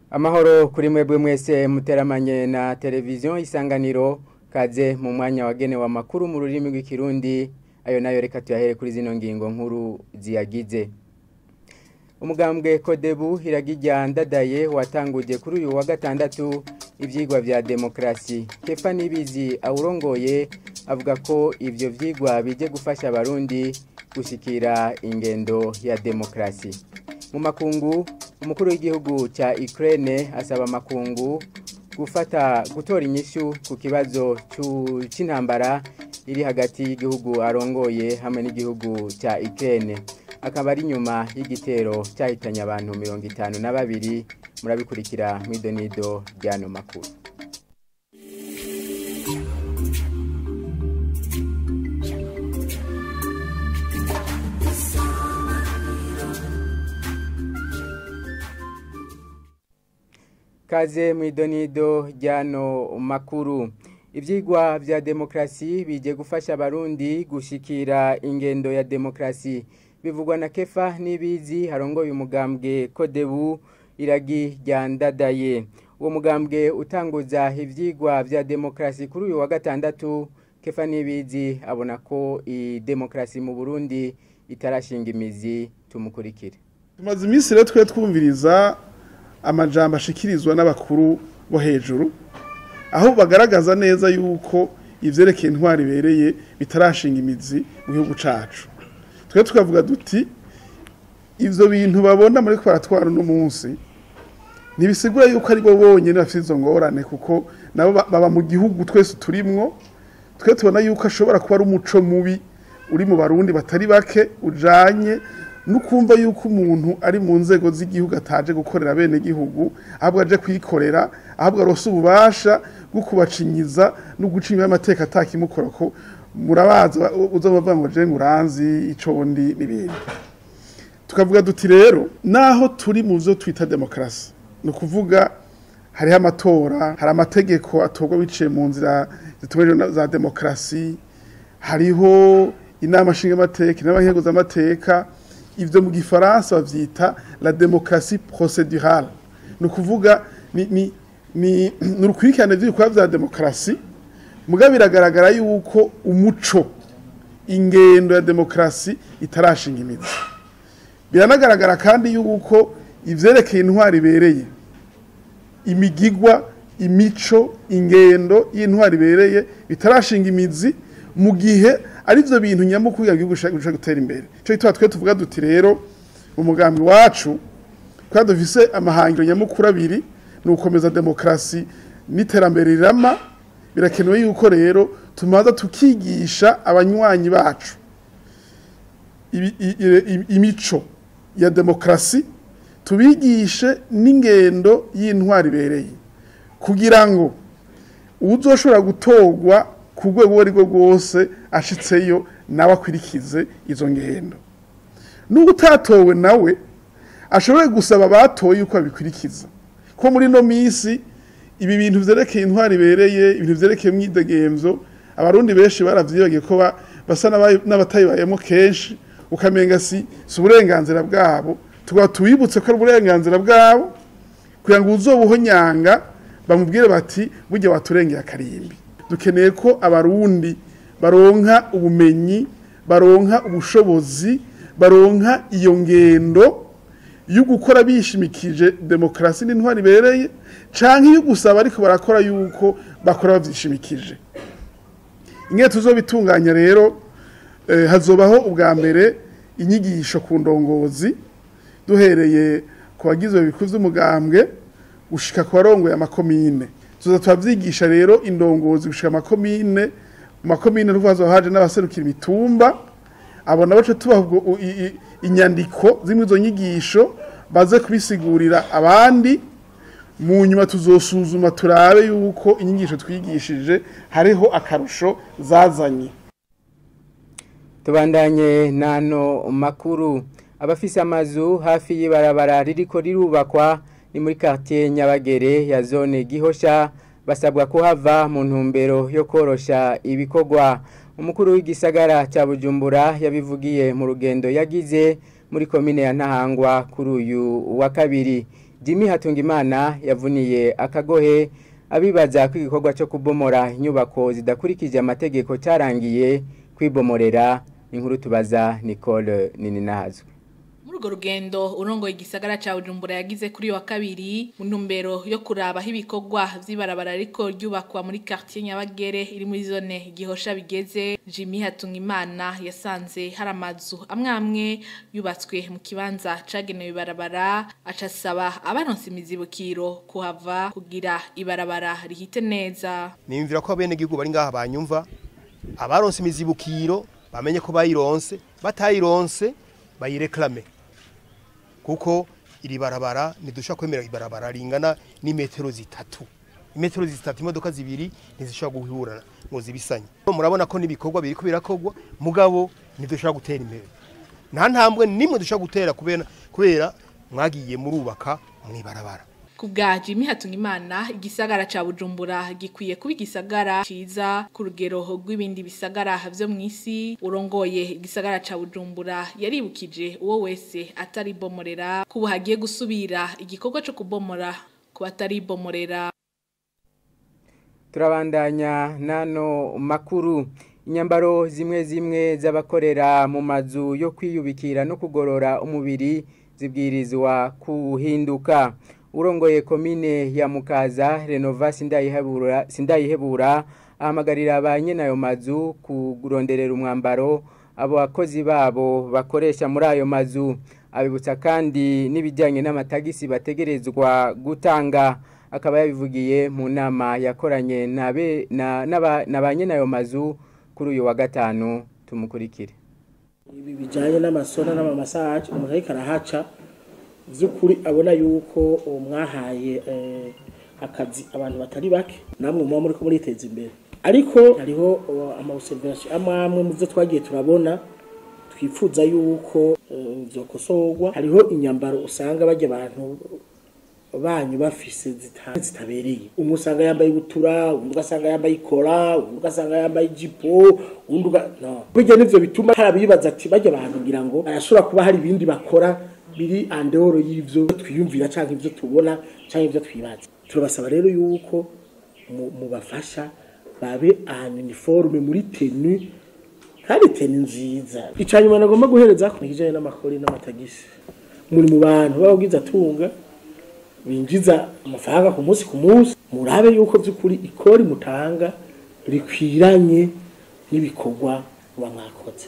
amahoro kuri mwebwe mwese muteramanye na televiziyo isanganiro kaze mu mwanya wagenewe amakuru mu rurimi rw'ikirundi ayo nayo reka tuyahere kuri zino ngingo nkuru ziyagize umugambwe kodebu iragijya ndadaye watanguje kuri uyu wa gatandatu ibyigwa bya demokarasi kefa nibizi awurongoye avuga ko ibyo byigwa bijye gufasha abarundi gushyikira ingendo ya demokarasi mu makungu umukuru w'igihugu cya Ukraine asaba amakungu gufata gutora inyishu ku kibazo cy'intambara iri hagati y'igihugu arongoye hamwe n'igihugu cya Ukraine akaba ari nyuma y'igitero cyahitanye abantu mirongo itanu na babiri murabikurikira mu idonido ry'ano makuru kaze mu idonido ry'ano makuru ibyigwa bya demokarasi bijye gufasha abarundi gushyikira ingendo ya demokarasi bivugwa na kefa n'ibizi harongoye umugambwe kodebu iragi rya ndadaye uwo mugambwe utanguza ibyigwa bya demokarasi kuri uyu wa gatandatu kefa n'ibizi abona ko iyi demokarasi mu burundi itarashinga imizi tumukurikire tumaze iminsi rero twe twumviriza amajambo ashikirizwa n'abakuru bo hejuru aho bagaragaza neza yuko ivyerekeye intwari ibereye bitarashinga imizi mu gihugu cacu twe tukavuga duti ivyo bintu babona muri ko baratwara uno munsi ntibisigura yuko ari bo bonyene bafite izo ngorane kuko nabo baba mu gihugu twese turimwo twe tubona yuko ashobora kuba ari umuco mubi uri mu barundi batari bake ujanye nukumva yuko umuntu ari mu nzego z'igihugu ataje gukorera bene gihugu ahubwo aje kwikorera ahubwo arose ububasha bwo kubacinyiza no gucinya amateka atakimukora ko murabaza uzabavuga ngo je nguranzi ico ndi n'ibindi tukavuga duti rero naho turi mu byo twita demokarasi ni ukuvuga hariho amatora hari amategeko atorwa biciye mu nzira zitumeje za demokarasi hariho inama nshingamateka inama nkenguzamateka ivyo mu gifaransa bavyita la démocratie procédurale ni ukuvuga ni ni ni urukurikirane vy'ibikorwa vya demokarasi muga biragaragara yuko umuco ingendo ya demokarasi itarashinga imizi biranagaragara kandi yuko ivyerekeye intwari ibereye imigigwa imico ingendo y'intwari ibereye bitarashinga imizi mu gihe ari byo bintu nyamukuru ya gihugu gushaka gutera imbere cyo gituma twe tuvuga duti rero mu mugambi wacu kwa dufise amahangiro nyamukuru abiri ni ukomeza demokarasi n'iterambere rirama birakenewe yuko rero tumaza tukigisha abanywanyi bacu imico ya demokarasi tubigishe n'ingendo y'intwari ibereye kugira ngo uzoshobora gutorwa ku rwego uwo ari rwo rwose ashitseyo nawe akwirikize izo ngendo n'ubu utatowe nawe ashobore gusaba abatoye uko babikurikiza ko muri ino minsi ibi bintu byerekeye intwari ibereye ibintu byerekeye imyidegemvyo abarundi benshi baravyibagiye ko basa n'abatayibayemo kenshi ukamenga si si uburenganzira bwabo tukaba tubibutse ko ari uburenganzira bwabo kugira ngo uzobuhonyanga bamubwire bati burya waturengeye akarimbi dukeneye ko abarundi baronka ubumenyi baronka ubushobozi baronka iyo ngendo yo gukora bishimikije demokarasi n'intwari ibereye canke iyo gusaba ariko barakora yuko bakora bavyishimikije ingene tuzobitunganya rero eh, hazobaho ubwa mbere inyigisho ku ndongozi duhereye ku bagizwe bikuru vy'umugambwe gushika ku barongoye amakomine tuza twavyigisha rero indongozi gushika amakomine mu makomine n'uvazo haje n'abaserukira imitumba abona bace tubaha inyandiko zimwe izo nyigisho baze kubisigurira abandi mu nyuma tuzosuzuma turabe yuko inyigisho twigishije hariho akarusho zazanye tubandanye n'ano makuru abafise amazu hafi y'ibarabara ririko rirubakwa ni muri quartier Nyabagere ya zone Gihosha basabwa kuhava mu ntumbero yo korosha ibikorwa umukuru w'igisagara cya Bujumbura yabivugiye mu rugendo yagize muri komine ya Ntahangwa kuri uyu wa kabiri Jimmy Hatungimana yavuniye akagohe abibaza ko igikorwa cyo kubomora inyubako zidakurikije amategeko cyarangiye kwibomorera inkuru tubaza Nicole Nininahazwe muri urwo rugendo urongoye igisagara cya bujumbura yagize kuri wa kabiri mu ntumbero yo kuraba aho ibikorwa by'ibarabara ariko ryubakwa muri quartier nyabagere iri muri zone gihosha bigeze jimmy hatungimana yasanze hari amazu amwe amwe yubatswe mu kibanza cagenewe ibarabara acasaba abaronse imizibukiro kuhava kugira ibarabara rihite neza niyumvira ko abenegihugu bari ngaha banyumva abaronse imizibukiro bamenye ko bayironse batayironse bayireklame kuko iri barabara ntidusha kwemera ibarabara ringana n'imetero zitatu imetero zitatu imodoka zibiri ntizishobora guhura ngo zibisanye murabona ko n'ibikorwa biriko birakogwa mugabo ntidushobora gutera imbere nta ntambwe nimwe dushobora gutera kubera kubera mwagiye murubaka mw'ibarabara ku bwa Jimmy Hatungimana igisagara ca Bujumbura gikwiye kuba igisagara ciza ku rugero rw'ibindi bisagara vyo mu isi urongoye igisagara ca Bujumbura yaribukije uwo wese atari bomorera kubu hagiye gusubira igikorwa co kubomora ku batari bomorera turabandanya nano makuru inyambaro zimwe zimwe z'abakorera mu mazu yo kwiyubikira no kugorora umubiri zibwirizwa kuhinduka urongoye komine ya mukaza renova sindayihebura sindayihebura ahamagarira ba nyene ayo mazu kuronderera umwambaro abo bakozi babo bakoresha muri ayo mazu abibutsa kandi n'ibijyanye n'amatagisi bategerezwa gutanga akaba yabivugiye mu nama yakoranye na ba nyene ayo mazu kuri uyu wa gatanu tumukurikire ibi bijyanye n'amasona n'amamasaje umuntu ariko arahaca by'ukuri abona yuko mwahaye akazi abantu batari bake namwe muba muri ko muriteza imbere ariko hariho amabuserivasiyo amwe amwe mu byo twagiye turabona twifuza yuko byokosorwa hariho inyambaro usanga bajya abantu banyu bafise zitabereye umwe usanga yambaye ibutura undi ugasanga yambaye ikora undi ugasanga yambaye ijipo undi no bijya nivyo bituma harabibaza ati bajya abantu ngira ngo arashobora kuba hari ibindi bakora biri andehoro y'ivyo twiyumvira canke ivyo tubona canke ivyo twibaza turabasaba rero yuko mubafasha babe ahantu uniforme muri tenue kandi teni nziza icanyuma nagomba guhereza ku kijanye n'amakori n'amatagisi muri mu bantu bababwiza atunga binjiza amafaranga ku munsi ku munsi murabe yuko by'ukuri ikori mutanga rikwiranye n'ibikorwa muba mwakoze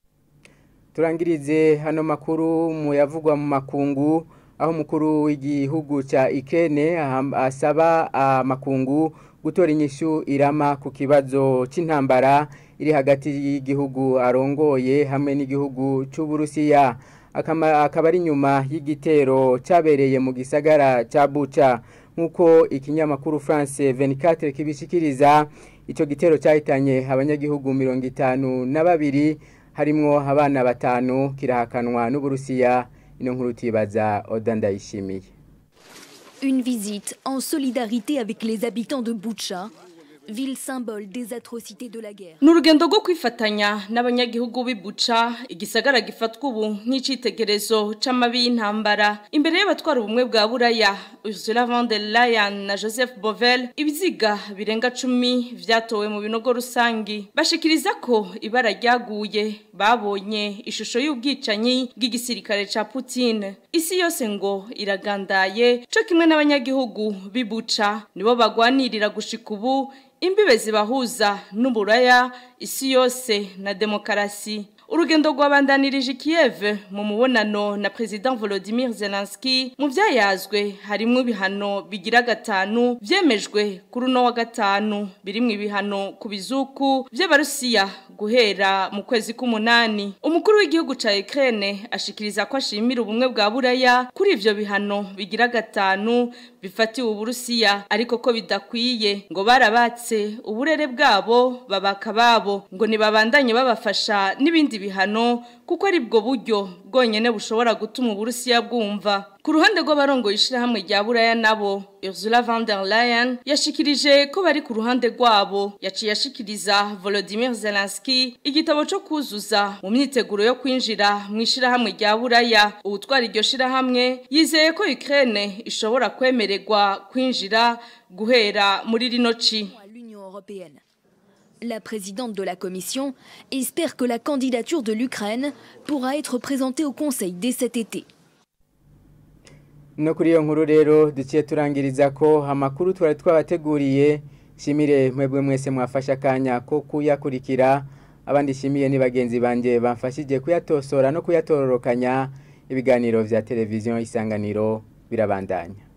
turangirize hano makuru mu yavugwa mu makungu aho umukuru w'igihugu cya ikene asaba amakungu gutora inyishu irama ku kibazo cy'intambara iri hagati y'igihugu arongoye hamwe n'igihugu cy'uburusiya akaba ari nyuma y'igitero cyabereye mu gisagara cya buca nk'uko ikinyamakuru france 24 kibishikiriza icyo gitero cyahitanye abanyagihugu mirongo itanu na babiri harimwo abana batanu kirahakanwa n'uburusiya ino nkuru tibaza oda ndayishimiye Une visite en solidarité avec les habitants de Boucha, ville symbole des atrocités de la guerre. Ni urugendo rwo kwifatanya n'abanyagihugu b'ibuca igisagara gifatwa ubu nk'icitegerezo c'amabi y'intambara imbere y'abatwara ubumwe bwa buraya Ursula von der Leyen na Joseph Bovel ibiziga birenga cumi vyatowe mu binogo rusangi bashikiriza ko ibara ryaguye babonye ishusho y'ubwicanyi bw'igisirikare ca Putin isi yose ngo iragandaye co kimwe n'abanyagihugu b'ibuca nibo bagwanirira gushika ubu imbibe zibahuza n'uburaya isi yose na demokarasi urugendo rwabandanirije Kiev mu mubonano na President Volodymyr Zelensky mu byayazwe harimo ibihano bigira gatanu byemejwe kuri uno wa gatanu birimo ibihano ku bizuku by'abarusiya guhera mu kwezi k'umunani umukuru w'igihugu ca Ukraine ashikiriza ko ashimira ubumwe bwa buraya kuri ivyo bihano bigira gatanu bifatiwe uburusiya ariko ko bidakwiye ngo barabatse uburere bwabo babaka babo ngo nibabandanye babafasha n'ibindi ibihano kuko ari bwo buryo bwonyene bushobora gutuma uburusiya bwumva ku ruhande rw'abarongoye ishirahamwe rya buraya nabo Ursula von der Leyen yashikirije ko bari ku ruhande rwabo yaciye ashikiriza Volodymyr Zelensky igitabo co kuzuza mu myiteguro yo kwinjira mu ishirahamwe rya buraya ubutwara iryo shirahamwe yizeye ko Ukraine ishobora kwemererwa kwinjira guhera muri rino ci à l'Union européenne. La présidente de la Commission espère que la candidature de l'Ukraine pourra être présentée au Conseil dès cet été. no kuri iyo nkuru rero duciye turangiriza ko amakuru twari twabateguriye shimire mwebwe mwese mwafashe akanya ko kuyakurikira abandi shimiye ni bagenzi banjye bamfashije kuyatosora no kuyatororokanya ibiganiro vya televiziyo isanganiro birabandanya